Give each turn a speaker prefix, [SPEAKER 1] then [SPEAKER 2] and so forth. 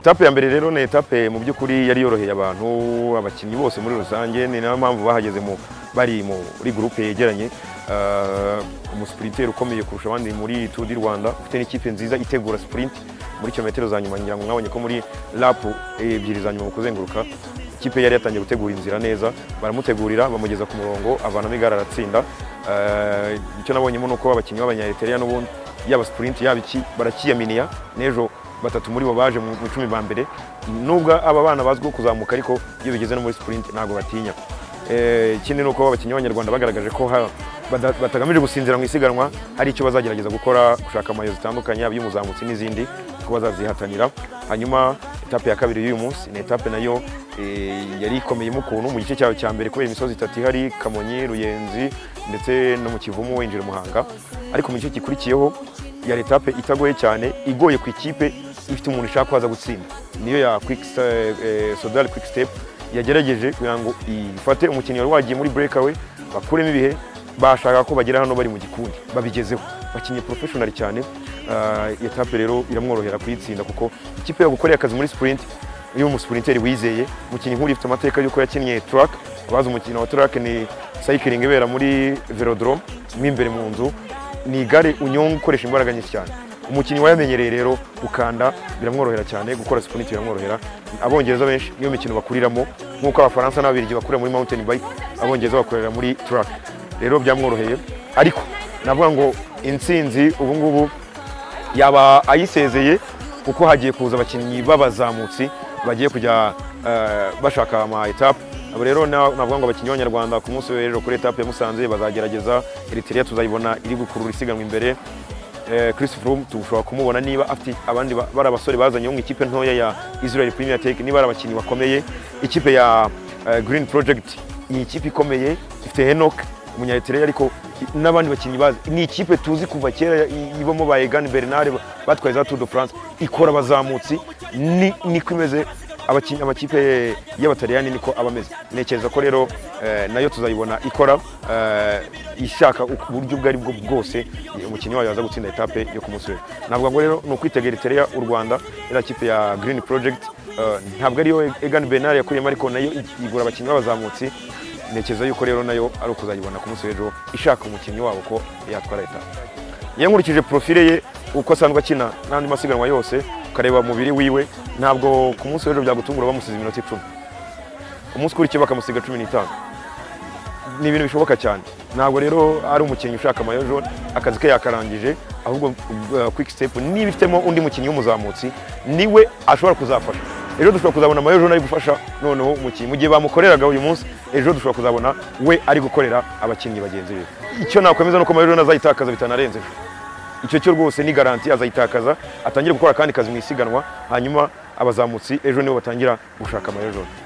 [SPEAKER 1] etape ya mbere rero ni etape mu by'ukuri yari yoroheye abantu abakinnyi bose muri rusange ni nayo mpamvu bahageze mu bari muri gurupe yegeranye umusipuriteri ukomeye kurusha abandi muri turu di rwanda ufite n'ikipe nziza itegura sipurinti muri kilometero za nyuma ngira ngo mwabonye ko muri rapu ebyiri za nyuma mu kuzenguruka ikipe yari yatangiye gutegura inzira neza baramutegurira bamugeza ku murongo avanamo igare aratsinda icyo nabonyemo ni uko abakinnyi b'abanyareteriya n'ubundi yaba sipurinti yaba iki barakiyaminiya n'ejo batatu muri bo baje mu icumi ba mbere nubwo aba bana bazwiho kuzamuka ariko iyo bigeze no muri sipurinti ntabwo batinya ikindi ni uko abakinnyi b'abanyarwanda bagaragaje ko batagamije gusinzira mu isiganwa hari icyo bazagerageza gukora gushaka amayo zitandukanye yaba iy'umuzamutsi n'izindi ko bazazihatanira hanyuma etape ya kabiri y'uyu munsi ni etape nayo yari ikomeyemo ukuntu mu gice cyawe cya mbere kubera imisozi itatu ihari kamonyi ruyenzi ndetse no mu kivumu winjira umuhanga ariko mu gice gikurikiyeho yari etape itagoye cyane igoye ku ikipe ifite umuntu ishaka kuza gutsinda niyo ya sodari kwiki sitepu yagerageje kugira ngo ifate umukinnyi wari wagiye muri burekawe bakuremo ibihe bashaka ko bagera hano bari mu gikundi babigezeho bakinnye porofeshonari cyane etape rero iramworohera kuyitsinda kuko ikipe yagukoreye akazi muri sipurinti iyo umusipurinteri wizeye umukinnyi nk'uri ufite amateka y'uko yakinnye turake abazi umukino wa turake ni sayikiringi ibera muri verodorome mo imbere mu nzu ni igare unyonga ukoresha imbaraga nyinshi cyane umukinnyi wayamenyereye rero gukanda biramworohera cyane gukora sipurinti biramworohera abongereza benshi niyo mikino bakuriramo nk'uko abafaransa n'ababirigi bakurira muri mountain bike abongereza bakorera muri track rero byamworoheye ariko navuga ngo intsinzi ubu ngubu yaba ayisezeye kuko hagiye kuza abakinnyi b'abazamutsi bagiye kujya bashaka ama etape abo rero navuga ngo abakinnyi b'abanyarwanda ku munsi w'ejo kuri etape ya musanze bazagerageza eritrea tuzayibona iri gukurura isiganwa imbere Chris Froome tushobora kumubona niba afite abandi bari abasore bazanye mu ikipe ntoya ya Israel Premier Tech niba ari abakinnyi bakomeye ikipe ya Green Project ni ikipe ikomeye ifite Henok umunyaretere ariko n'abandi bakinnyi bazi ni ikipe tuzi kuva kera ibamo ba Egan Bernard batwaye za Tour de France ikora abazamutsi ni niko imeze amakipe y'abataliyani niko aba ameze ntekereza ko rero nayo tuzayibona ikora ishaka uburyo ubwo ari bwo bwose umukinnyi wayo yaza gutsinda etape yo ku munsi w'ejo ntabwo ngo rero ni ukwitegera itereya u rwanda iriya kipe ya girini porojegiti ntabwo ariyo egani benari yakuyemo ariko nayo igura abakinnyi b'abazamutsi ntekereza yuko rero nayo ari ukuzayibona ku munsi w'ejo ishaka umukinnyi wabo ko yatwara etape yankurikije porofile ye uko asanzwe akina n'andi masiganwa yose ukareba umubiri wiwe ntabwo ku munsi w'ejo byagutungura bamusize iminota icumi umunsi ukurikiye bakamusiga cumi n'itanu ni ibintu bishoboka cyane ntabwo rero ari umukinnyi ushaka amayojo akazi ke yakarangije ahubwo kwiki sitepu niba ifitemo undi mukinnyi w'umuzamutsi niwe ashobora kuzafasha ejo dushobora kuzabona amayojo ari gufasha noneho umukinnyi mu gihe bamukoreraga uyu munsi ejo dushobora kuzabona we ari gukorera abakinnyi bagenzi be icyo nakomeza ni uko amayojo azayitakaza bitanarenze ejo icyo cyo rwose ni garanti azayitakaza atangire gukora akandi kazi mu isiganwa hanyuma abazamutsi ejo nibo batangira gushaka amayojo